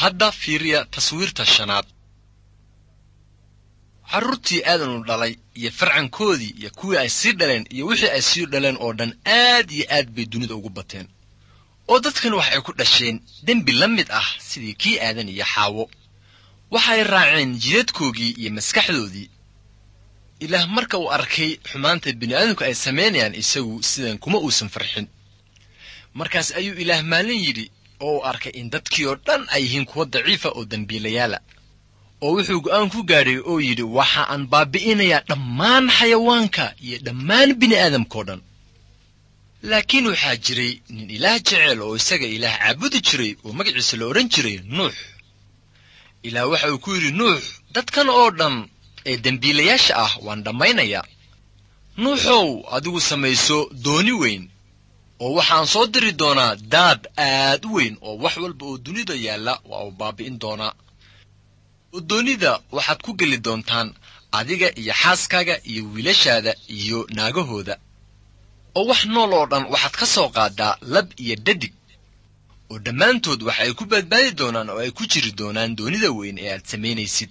hadda fiiriya taswiirta shanaad carruurtii aadanu dhalay iyo farcankoodii iyo kuwii ay sii dhaleen iyo wixii ay sii dhaleen oo dhan aad iyo aad bay dunida ugu bateen oo dadkan wax ay ku dhasheen dembi la mid ah sidii kii aadan iyo xaawo waxay raaceen jidadkoogii iyo maskaxdoodii ilaah marka uu arkay xumaanta bini'aadamku ay samaynayaan isagu sidan kuma uusan farxin markaas ayuu ilaah maalin yidhi oo uu arkay in dadkii oo dhan ay yihiin kuwa daciifa oo dembiilayaala oo wuxuu go'aan ku gaadhay oo yidhi waxa aan baabi'inayaa dhammaan xayawaanka iyo dhammaan bini'aadamkao dhan laakiin waxaa jiray nin ilaah jecel oo isaga ilaah caabudi jiray oo magaciisa la odhan jiray nuux ilaah waxa uu ku yidhi nuux dadkan oo dhan ee dembiilayaasha ah waan dhammaynayaa nuuxow adigu samayso dooni weyn oo waxaan soo diri doonaa daad aad u weyn oo wax walba oo dunida yaalla waa uu baabi'in doonaa oo doonida waxaad ku geli doontaan adiga iyo xaaskaaga iyo wiilashaada iyo naagahooda oo wax nool oo dhan waxaad ka soo qaadaa lab iyo dhadig oo dhammaantood waxa ay ku badbaadi doonaan oo ay ku jiri doonaan doonida weyn ee aad samaynaysid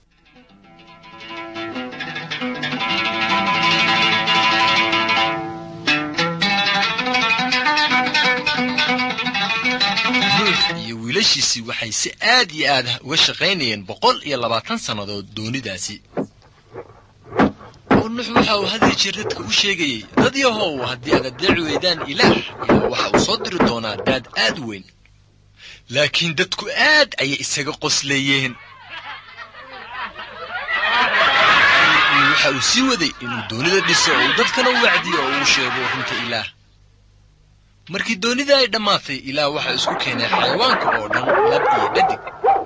nuux iyo wiilashiisii waxay si aad iyo aad uga shaqaynayeen boqol iyo labaatan sannadood doonidaasi oo nuux waxa uu hadii jeer dadka u sheegayey dad yahow haddii aad adeeci weydaan ilaah ilaah waxa uu soo diri doonaa daad aad u weyn laakiin dadku aad ayay isaga qosleeyeen waxa uu sii waday inuu doonida dhiso oo uu dadkana u wacdiyo oo uu sheego runta ilaah markii doonida ay dhammaatay ilaah waxaa isku keenay xayawaanka oo dhan lab iyo dhadig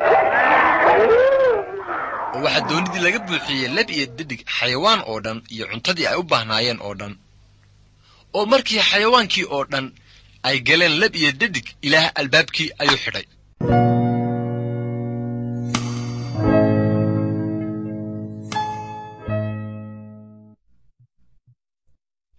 oo waxaa doonidii laga buuxiyey lab iyo dhadig xayawaan oo dhan iyo cuntadii ay u baahnaayeen oo dhan oo markii xayawaankii oo dhan ay galeen lab iyo dhadig ilaah albaabkii ayuu xidhay